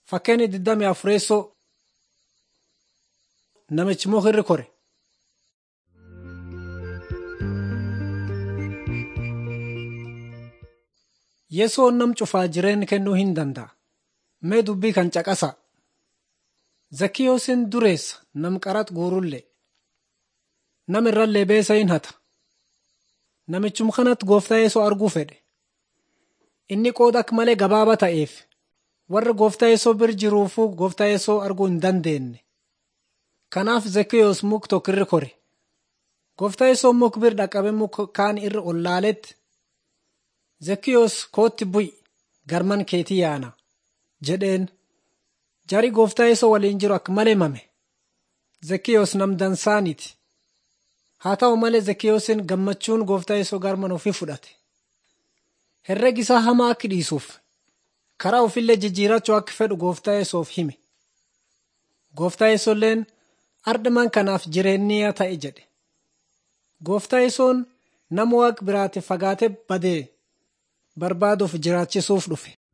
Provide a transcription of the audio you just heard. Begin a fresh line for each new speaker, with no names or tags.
Fakkeenya 24 namichi muka kore. Yesoon nam cufaa jireenya kennuu hin danda'a. Mee dubbii kan caqasa. Zakkiyoosiin dureessa nam qaraxa guurullee. Nam irrallee beesa hin hata. Namichum kanatti gooftaa Yesoo arguu fedhe. Inni qooda akka malee gabaabaa ta'eef warra gooftaa Yesoo bira jiruufuu gooftaa Yesoo arguu hin dandeenye. Kanaaf Zakkiyoos muk tokko irra kore. Gooftaa Yesoo muk bira dhaqabe muk kaan irra ol laaletti. Zakkiyoos kootti bu'i garman keetii yaana jedheen. Jari gooftaa Yesoo waliin jiru akka malee mame. Zakkiyoos nam dansaaniti. Haa ta'u malee Zakkiyoosiin gammachuun gooftaa Yesoo garman ofii fudhate. Herregi isaa hamaa akka dhiisuuf karaa ofillee jijjiirachuu akka fedhu gooftaa Yesoof hime. Gooftaa Yesoolleen ardaman kanaaf jireenyaa ta'e jedhe. Gooftaa Yesoon nama waaqa biraatiif fagaatee badee barbaaduuf jiraachisuuf dhufe.